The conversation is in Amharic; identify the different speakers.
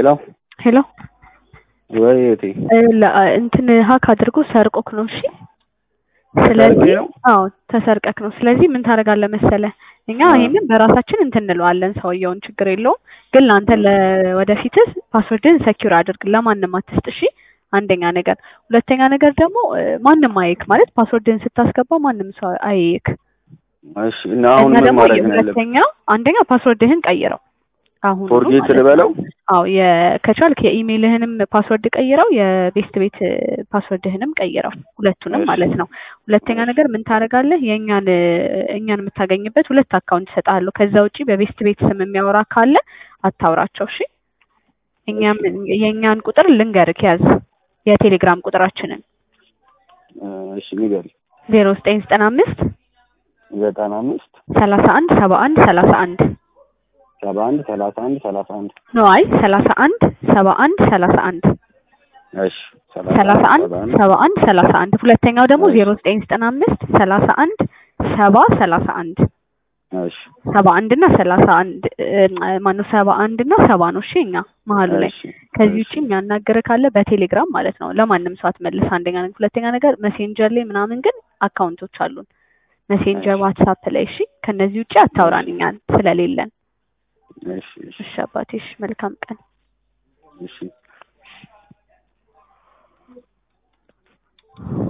Speaker 1: ሄሎ
Speaker 2: ሄሎ
Speaker 1: ወይ እቴ
Speaker 2: ለ- እንትን ሀክ አድርጎ ሰርቆክ ነው። እሺ ስለዚህ
Speaker 1: ነው?
Speaker 2: አዎ ተሰርቀክ ነው። ስለዚህ ምን ታደርጋለህ መሰለህ እኛ
Speaker 1: አዎ።
Speaker 2: ይሄንን በራሳችን እንትን እንለዋለን ሰውየውን ችግር የለውም። ግን ለአንተ ለወደፊትህ ፓስወርድህን ሰኪውር አድርግ፣ ለማንም አትስጥ። እሺ አንደኛ ነገር። ሁለተኛ ነገር ደግሞ እ፣ ማንም አይክ ማለት ፓስወርድህን ስታስገባ ማንም ሰው አይክ።
Speaker 1: እሺ እና አሁን
Speaker 2: እና
Speaker 1: ምን
Speaker 2: ደግሞ
Speaker 1: ማድረግ ነው ያለብን?
Speaker 2: ሁለተኛ አንደኛ ፓስወርድህን ቀይረው አሁን
Speaker 1: ፎርጌት ልበለው?
Speaker 2: አዎ የ- ከቻልክ የኢሜይልህንም ፓስወርድ ቀይረው፣ የቤስት ቤት ፓስወርድህንም ቀይረው፣ ሁለቱንም
Speaker 1: እሺ።
Speaker 2: ማለት ነው። ሁለተኛ
Speaker 1: እሺ።
Speaker 2: ነገር ምን ታደርጋለህ? የእኛን እኛን የምታገኝበት ሁለት አካውንት እሰጥሃለሁ። ከዛ ውጪ በቤስት ቤት ስም የሚያወራ ካለ አታውራቸው። እሺ እኛም የእኛን ቁጥር ልንገርክ ያዝ፣ የቴሌግራም ቁጥራችንን
Speaker 1: እሺ ንገሪ።
Speaker 2: ዜሮ ዘጠኝ ዘጠና አምስት
Speaker 1: ዘጠና አምስት
Speaker 2: ሰላሳ አንድ ሰባ አንድ ሰላሳ አንድ
Speaker 1: ሰባ አንድ ሰላሳ አንድ ሰላሳ አንድ
Speaker 2: ነው። አይ ሰላሳ አንድ ሰባ አንድ ሰላሳ አንድ
Speaker 1: እሺ
Speaker 2: ሰላሳ አንድ
Speaker 1: ሰባ አንድ
Speaker 2: ሰባ አንድ ሰላሳ አንድ ሁለተኛው ደግሞ
Speaker 1: እሺ።
Speaker 2: ዜሮ ዘጠኝ ዘጠና አምስት ሰላሳ አንድ ሰባ ሰላሳ አንድ
Speaker 1: እሺ
Speaker 2: ሰባ አንድ እና ሰላሳ አንድ ማነው ሰባ አንድ እና ሰባ ነው። እሺ እኛ መሀሉ ላይ
Speaker 1: እሺ
Speaker 2: ከዚህ ውጭ
Speaker 1: እሺ
Speaker 2: የሚያናገር ካለ በቴሌግራም ማለት ነው። ለማንም ሰው አትመልስ። አንደኛ ነገር፣ ሁለተኛ ነገር ሜሴንጀር ላይ ምናምን ግን አካውንቶች አሉን። ሜሴንጀር
Speaker 1: እሺ።
Speaker 2: ዋትሳፕ ላይ እሺ። ከነዚህ ውጭ አታውራን እኛን ስለሌለን።
Speaker 1: እሺ እሺ
Speaker 2: እሺ አባቴ፣ እሺ መልካም ቀን።
Speaker 1: እሺ